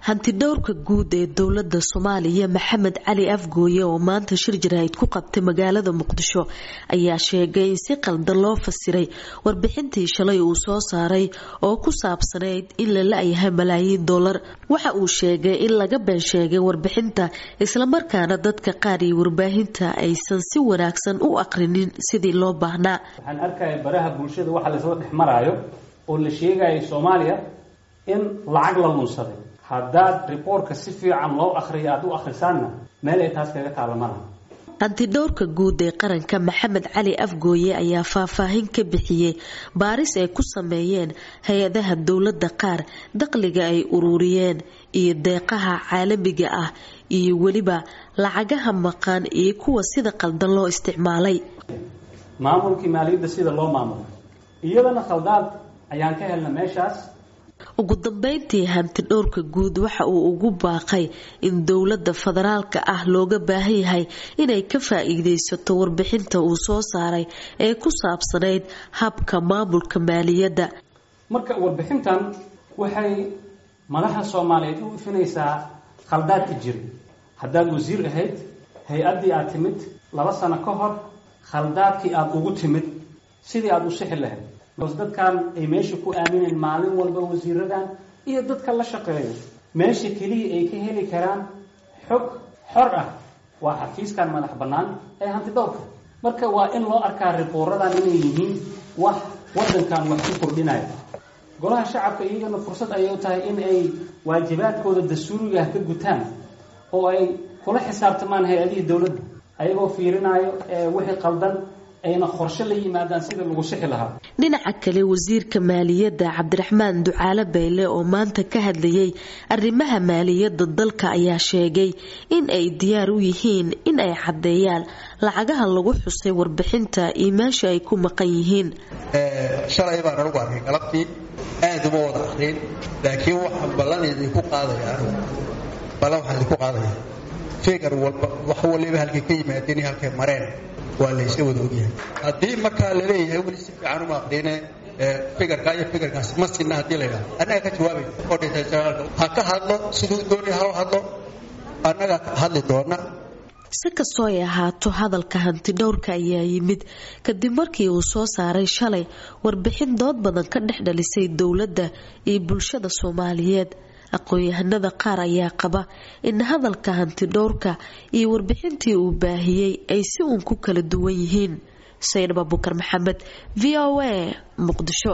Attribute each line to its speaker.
Speaker 1: hantidhowrka guud ee dowlada soomaaliya maxamed cali afgooye oo maanta shir jaraahid ku qabtay magaalada muqdisho ayaa sheegay in si qaldan loo fasiray warbixintii shalay uu soo saaray oo ku saabsanayd in la la-yahay malaayiin dollar waxa uu sheegay in laga been sheegay warbixinta islamarkaana dadka qaar iyo warbaahinta aysan si wanaagsan u aqrinin sidii loo baahnaa
Speaker 2: waxaan arkaya baraha bulshada waxa laysla dhex maraayo oo la sheegayo soomaaliya in lacag la lunsaday haddaad riboortka si fiican loo akriyo aada u akhrisaanna meel ay taas kaga taala malaha
Speaker 1: hantidhowrka guud ee qaranka maxamed cali afgooye ayaa faahfaahin ka bixiyey baaris ay ku sameeyeen hay-adaha dowladda qaar dakhliga ay ururiyeen iyo deeqaha caalamiga ah iyo weliba lacagaha maqan iyo kuwa sida qaldan loo isticmaalay
Speaker 2: maamulkii maaliyadda sida loo maamulo iyadana khaldaad ayaan ka helna meeshaas
Speaker 1: ugu dambeyntii hantidhowrka guud waxa uu ugu baaqay in dowladda federaalka ah looga baahan yahay inay ka faa-iideysato warbixinta uu soo saaray ee ku saabsanayd habka maamulka maaliyadda
Speaker 2: marka warbixintan waxay madaxa soomaaliyeed u ifinaysaa khaldaadka jira haddaad wasiir ahayd hay-addii aad timid laba sano ka hor khaldaadkii aada ugu timid sidii aada u sixi lahayd dadkan ay meesha ku aamineen maalin walba wasiiradan iyo dadka la shaqeeyo meesha keliya ay ka heli karaan xog xor ah waa xafiiskan madax bannaan ee hantidhowrka marka waa in loo arkaa ribouradan inay yihiin wax waddankan wax ku kordhinaya golaha shacabka iyagana fursad ayay u tahay in ay waajibaadkooda dastuurigaah ka gutaan oo ay kula xisaabtamaan hay-adihii dowladda ayagoo fiirinaayo wixii qaldan ayna qorshe la yimaadaan sida lagu sixi lahaa
Speaker 1: dhinaca kale wasiirka maaliyadda cabdiraxmaan ducaale bayle oo maanta ka hadlayay arrimaha maaliyadda dalka ayaa sheegay in ay diyaar u yihiin in ay caddeeyaan lacagaha lagu xusay warbixinta iyo meesha ay ku maqan yihiin
Speaker 3: shalay baan anugu arkay galabtii aad uma wada akriin laakiin waxaan ballan idinku qaadaya ballan waxaan idinku qaadaya figar walba wax waliba halkay ka yimaadeen iyo halkay mareen waa laysla wada ogyahay haddii markaa laleeyahay weli si fiican uma aqriine figarkaa iyo figarkaas ma sinna haddii la yidhahdo annaga ka jawaabay oo dhintay janaalka ha ka hadlo siduu doonaya ha hadlo annaga hadli doona
Speaker 1: si kastoo ay ahaato hadalka hantidhowrka ayaa yimid kadib markii uu soo saaray shalay warbixin dood badan ka dhex dhalisay dowladda iyo bulshada soomaaliyeed aqoon-yahanada qaar ayaa qaba in hadalka hantidhowrka iyo warbixintii uu baahiyey ay si uun ku kala duwan yihiin saynab abukar maxamed v o a muqdisho